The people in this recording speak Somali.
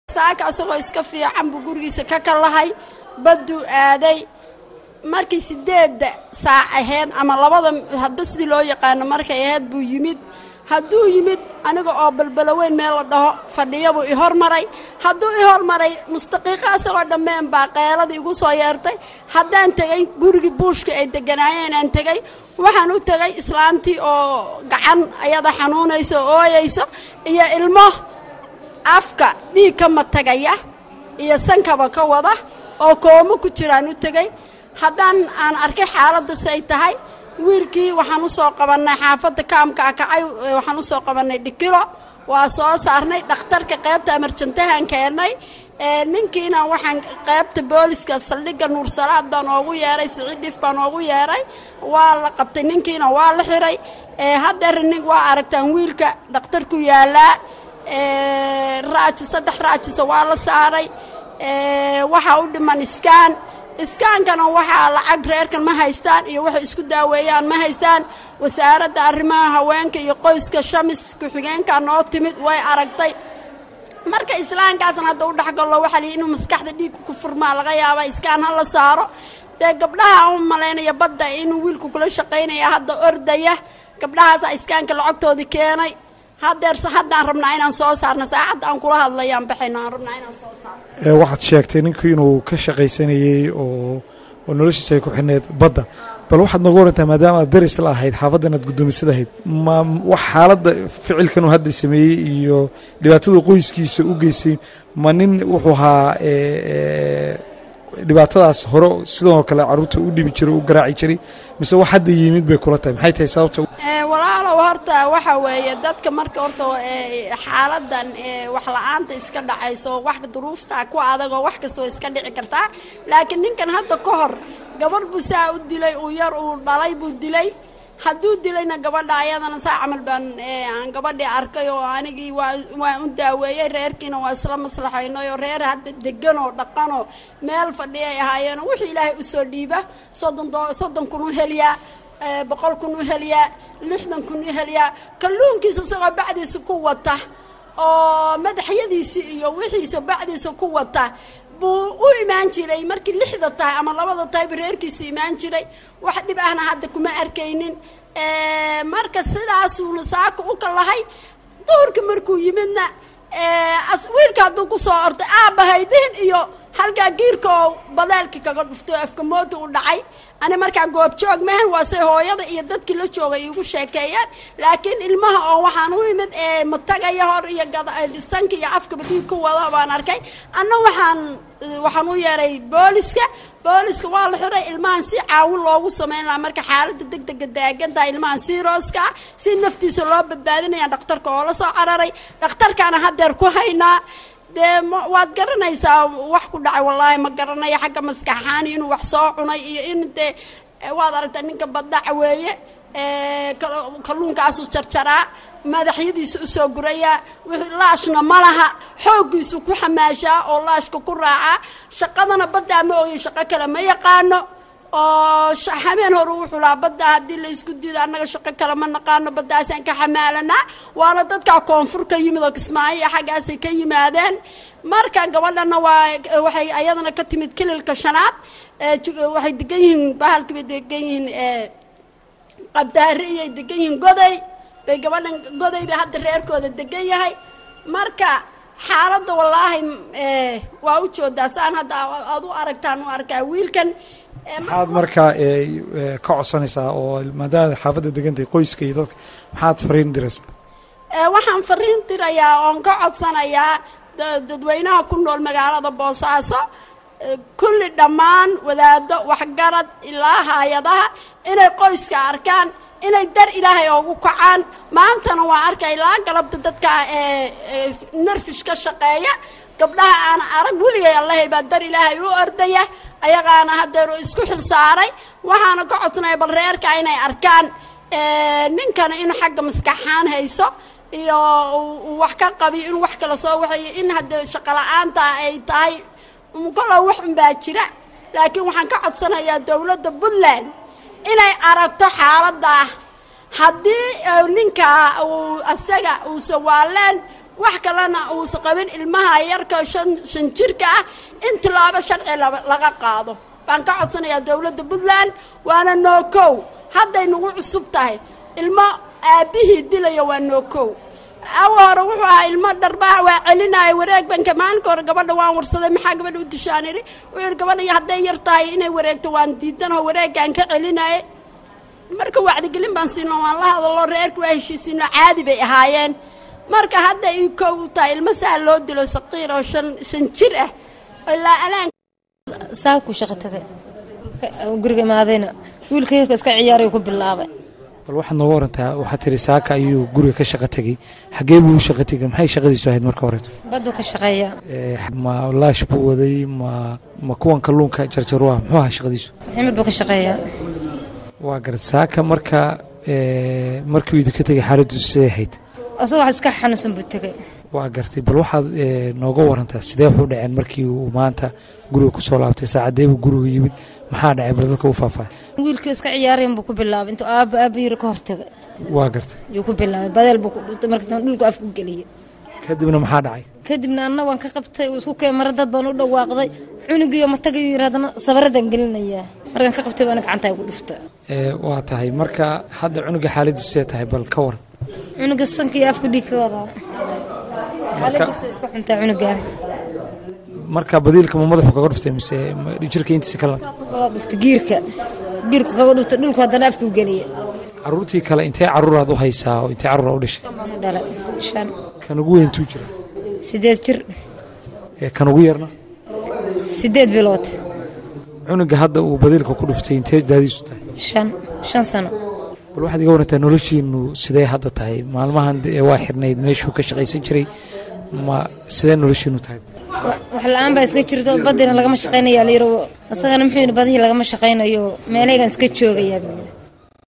saaka asagoo iska fiican buu gurigiisa ka kalahay badduu aaday markii sideedda saac ahayd ama labada hadba sidii loo yaqaano markay ahayd buu yimid hadduu yimid aniga oo balbalo weyn meel la dhaho fadhiya buu i hormaray hadduu i hormaray mustaqiiqo asagoo dhammeen baa qeeladii igu soo yeertay haddaan tegey gurigii buushka ay deganaayeen aan tegey waxaan u tegay islaantii oo gacan ayada xanuunayso oo ooyayso iyo ilmo afka dhiig ka matagaya iyo sankaba ka wada oo koomo ku jiraan u tegey haddaan aan arkay xaaladdas ay tahay wiilkii waxaan u soo qabannay xaafadda kaamka akacay waxaan u soo qabannay dhikilo waa soo saarnay dhakhtarka qaybta amarjantahaan keennay ninkiina waxaan qaybta booliska saldhigga nuursalaad baan oogu yeeray siciid dhif baan oogu yeeray waa la qabtay ninkiina waa la xiray haddeer nin waa aragtaan wiilka dhakhtarku yaallaa raaji saddex raajisa waa la saaray waxaa u dhiman iskaan iskaankana waxaa lacag reerkan ma haystaan iyo waxay isku daaweeyaan ma haystaan wasaaradda arrimaha haweenka iyo qoyska shamis ku-xigeenkaa noo timid way aragtay marka islaamkaasna hadda u dhexgallo waxaa lihi inuu maskaxda dhiigka ku furmaa laga yaaba iskaan ha la saaro dee gabdhaha u malaynaya badda inuu wiilku kula shaqaynaya hadda ordaya gabdhahaasaa iskaanka lacagtoodii keenay haddeer haddaan rabnaa inaan soo saarno saacadda aan kula hadlayaan baxayno aan rabnaa inaan soo saarno waxaad sheegtay ninku inuu ka shaqaysanayey oo oo noloshiisa ay ku xidhneed badda bal waxaad nooga warantaa maadaama aad daris la ahayd xaafaddan aad guddoomisada ahayd ma wax xaaladda ficilkan uu hadda sameeyey iyo dhibaatadu qoyskiisa u geystay ma nin wuxuu ahaa dhibaatadaas hore sidoo kale carruurta u dhibi jiray u garaaci jiray mise wax hadda yimid bay kula tahay maxay tahay sababta walaalow horta waxa weeye dadka marka horta xaaladan wax la-aanta iska dhacayso wax duruufta ku adag oo wax kasta way iska dhici kartaa laakiin ninkan hadda ka hor gabarh buu saa u dilay uu yar uu dhalay buu dilay hadduu dilayna gabadha ayadana saa camal baan aan gabadhii arkay oo anigii waa waan u daaweeyey reerkiina waa isla maslaxaynay oo reer hadda degan oo dhaqan oo meel fadhiyay ahaayeen wixii ilaahay usoo dhiiba soddon do soddon kun u heliyaa boqol kun u heliyaa lixdan kun u heliyaa kalluunkiisa isagoo bacdiisa ku wata oo madaxyadiisi iyo wixiisa bacdiisa ku wata buu u imaan jiray markii lixda tahay ama labada tahayba reerkiisu imaan jiray wax dhib ahna hadda kuma arkaynin marka sidaasuuna saaka u kalahay duhurka markuu yimidna wiilka hadduu ku soo ortay aabbahay dhihin iyo halkaa giirka oo badaalkii kaga dhuftay oo afka mooda u dhacay ani markaa goobjoog mahan waase hooyada iyo dadkii la joogay iigu sheekeeyeen laakiin ilmaha oo waxaan u imid matagaya hor iyo sanka iyo afkaba dhiig ku wada baan arkay anna waxaan waxaan u yeeray booliska booliska waa la xiray ilmahan si caawin loogu samayn lahaa marka xaaladda deg dega daagantaha ilmahan sirooska ah si naftiisa loo badbaadinaya dhakhtarka oo la soo cararay dhakhtarkaana haddeer ku haynaa dee waad garanaysaa wax ku dhacay wallaahi ma garanayo xagga maskaxaani inuu wax soo cunay iyo in dee waad aragtaa ninka baddaca weeye kalluunkaasu jarjaraa madaxyadiisa usoo gurayaa wixii laashna ma laha xooggiisu ku xamaashaa oo laashka ku raacaa shaqadana baddaa ma ogay shaqo kale ma yaqaano oo habeen hore wuxuu lahaa badda haddii la isku diido annaga shaqo kale ma naqaano baddaasaan ka xamaalanaa waana dadkaa koonfur ka yimid oo kismaayo iyo xaggaasay ka yimaadeen marka gabadhana waa waxay ayadana ka timid kililka shanaad waxay degan yihiin bahalkii bay degan yihiin qabdaari iyay degan yihiin goday bay gabadhan goday bay hadda reerkooda degan yahay marka xaaladda wallaahi waa u joodaa saan hadda aad u aragtaan u arkaa wiilkan maxaad markaa ka codsanaysaa oo maadaama xaafadda degantahay qoyska iyo dadka maxaad fariin diraysa waxaan fariin dirayaa oon ka codsanayaa dadweynaha ku nool magaalada boosaaso kulli dhammaan wadaado waxgarad ilaa hay-adaha inay qoyska arkaan inay dar ilaahay oogu kacaan maantana waa arkay ilaa galabta dadka narfish ka shaqeeya gabdhaha aan arag weligay allahay baa dar ilaahay u ordaya ayagaana haddeer isku xil saaray waxaana ka codsanaya bal reerka inay arkaan ninkana in xagga maskaxaan hayso iyo wax ka qabiyo in wax kala soo waxeeyo in haddee shaqo la-aanta ay tahay kalow wax unbaa jira laakiin waxaan ka codsanayaa dowladda puntland inay aragto xaaladda haddii ninka uu asaga uusa waaleen wax kalena uusa qabin ilmaha yarka shan shan jirka ah in tilaabo sharci laga qaado baan ka codsanayaa dowladda puntland waana nookow hadday nagu cusub tahay ilmo aabbihii dilaya waa nookow awa hore wuxuu ahaa ilmo dharbaax waa celinaya wareeg banka maalinka hore gabadha waan warsaday maxaa gabadha u dishaan idhi wuxuu yidhi gabadha hadday yar tahay inay wareegto waan diidanoo wareeggaan ka celinaya marka wacdigelin baan siino waan la hadaloo reerka waa heshiisiino caadi bay ahaayeen marka hadda ii kow u tahay ilmo saa loo dilo saqiir oo shan shan jir ah ilaa alaan saabkuu shaqo tagay guriga imaadayna wiilka yarka iska ciyaaray ku bilaabay bal waxaad nooga warantaa waxaad tiri saaka ayuu guriga ka shaqo tegey xagee buu u shaqo tegay maxay shaqadiisu ahayd marka horeeto baduu ka shaqeeya ma laash buu waday ma ma kuwan kalluunka jarjaruah muxuu ahaa shaqadiisu saxiimad buu ka shaqeeyaa waa garad saaka marka markii uu idinka tegay xaaladdiisu siday ahayd asagoo wax iska xanuunsan buu tegay waa gartay bal waxaad nooga warantaa sidee waxu dhaceen markii uu maanta guriga kusoo laabtay saacadee buu guriga yimid maxaa dhacay bal dadka u faahfaahay wiilkii iska ciyaarayan buu ku bilaabay intuu aaba aaba yiri ka hortagay waa gartay yuu ku bilaabay badeel buu ku dhutay markii dambe dhulku afku geliyey kadibna maxaa dhacay kadibna anna waan ka qabtay uu isku keen mara dad baan u dhawaaqday cunugiiyo matagayu yiri haddana sabaradan gelinayaa markaan ka qabtay baana gacantaa igu dhufta waa tahay marka hadda cunuga xaaladiisu see tahay bal ka waran cunuga sanka iyo afku dhiig ka wadaa xaaladiisu iska xuntaa cunugaa marka badiilka ma madaxu kaga dhuftay mise jirka intiisa kala kaga dhufta giirka giirka kaga dhufta dhulku haddana afku geliya caruurtii kale intee caruuraad u haysaa oo intee caruura u dhashay baan u dhalay shan kan ugu weyntuu jira sideed jir kan ugu yarna sideed bilood cunuga hadda uu badiilka ku dhuftay intee daadiisu tahay shan shan sano bal waxaad iga warantaa noloshiinu sidee hadda tahay maalmahan waa xirnayd meeshuu ka shaqaysan jiray ma sidee noloshiinu tahay wax la-aan baa iska jirto badina lagama shaqaynaya layiro isagana muxuu yidhi badihii lagama shaqaynayo meelahaygan iska joogayaa